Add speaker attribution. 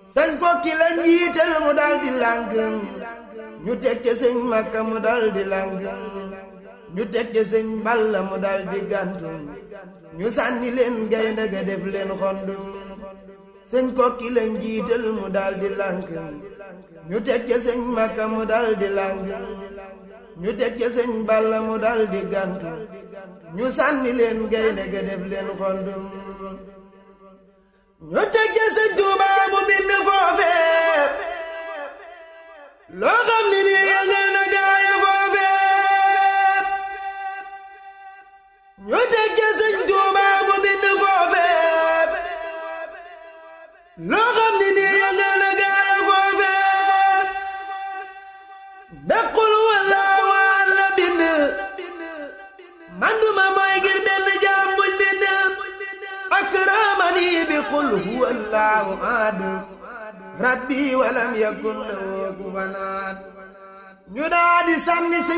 Speaker 1: sëñ kokki la njiital mu dal di làng ñu teg ca sëñ makka mu dal di làng ñu teg ca sëñ balla mu dal di gàntu ñu sànni leen gaynde ga def leen xondum sëñ kokki la njiital mu dal di làng ñu teg ca sëñ makka mu dal di làng ñu teg ca sëñ balla mu dal di gàntu ñu sànni leen gaynde ga def leen xondum ñu teg ca sëñ Tuubaa mu bind foofee loo xam ni nii yëngal na gaaya foofee ñu teg ca sëñ Tuubaa mu bind foofee loo xam ni nii yëngal na gaaya foofee daqul walla waan la bind manduma mooy ngir benn jaam buñ bind akramani bi qul huwa allahu ahad rabbi walam yakun lahu kufuwan ahad ñu daa di sànni